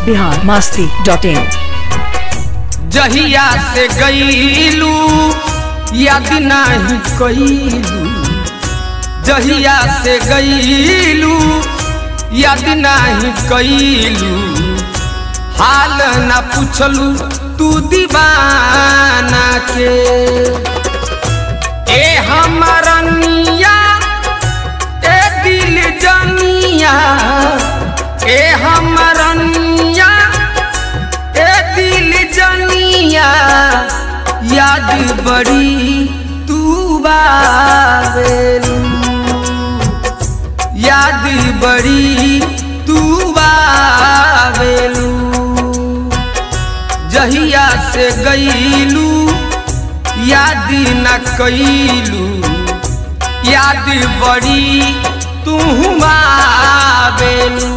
Bihar Masti dot इन जहिया से गईलू याद नहीं कईलू जहिया से गईलू याद नहीं कईलू हाल न पूछलू तू दीवाना के ए हमारनिया ए दिल जनिया ए हमारनिया ए दिल जनिया याद बड़ी तू बावेलू याद बड़ी तू बावेलू जहिया से गईलू याद न कईलू याद बड़ी तू आवेलू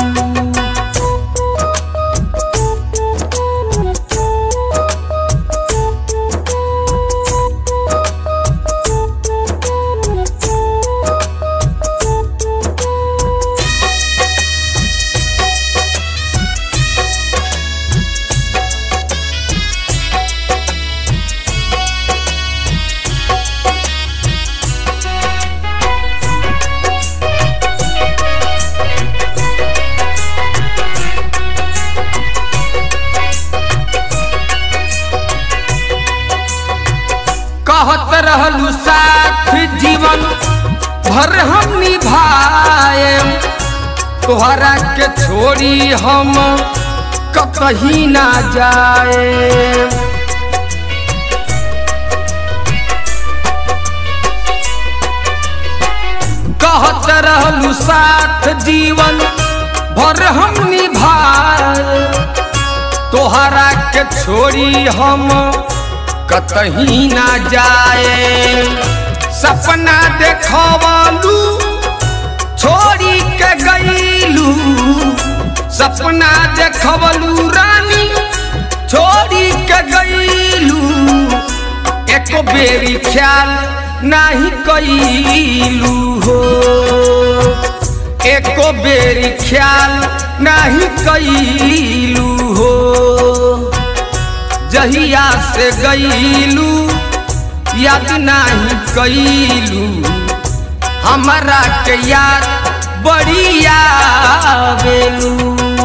कहत रहलू साथ जीवन भर हम निभाए तोहरा के छोड़ी हम कहीं ना जाए कहत रहलू साथ जीवन भर हम निभाए तोहरा के छोड़ी हम कतही ना जाए सपना देखवलू छोड़ी के गईलू सपना देखवलू रानी छोड़ी के गईलू एक बेरी ख्याल नहीं कईलू हो एक बेरी ख्याल नहीं कईलू हो जहिया से गईलू याद नहीं कईलू हमारा के याद बड़ी आवेलू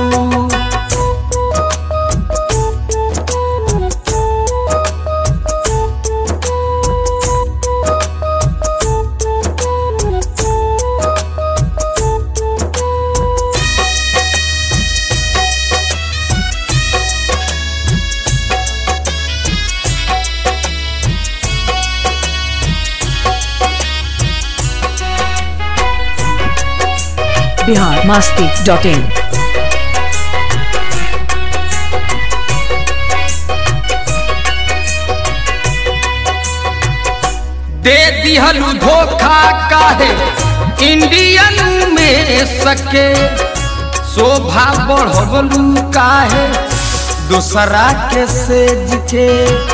बिहार मास्ती डॉट इन दे दिहलू धोखा काहे इंडियन में सके शोभा बढ़वलू काहे दूसरा के सेज के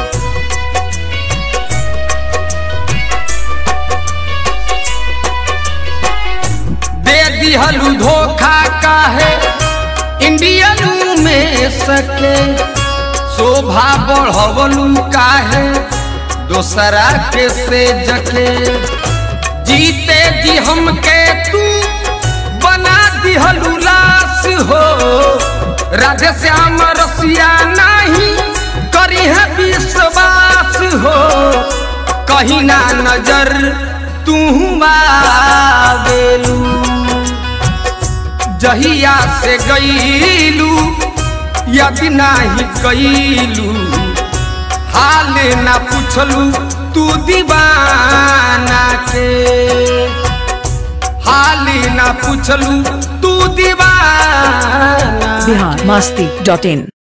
दे दिहलू धोखा काहे इंडियन में सके शोभा बढ़वलू काहे दोसरा के से जके जीते जी हमके तू बना दिहलू लाश हो राधे श्याम रसिया नहीं करी है विश्वास हो कहीं ना नजर तू आवेलू जहिया से गईलू यदि नहीं कईलू हाल ना पूछलू तू दीवाना के हाल ना पूछलू तू दीवाना बिहार मास्ती डॉट इन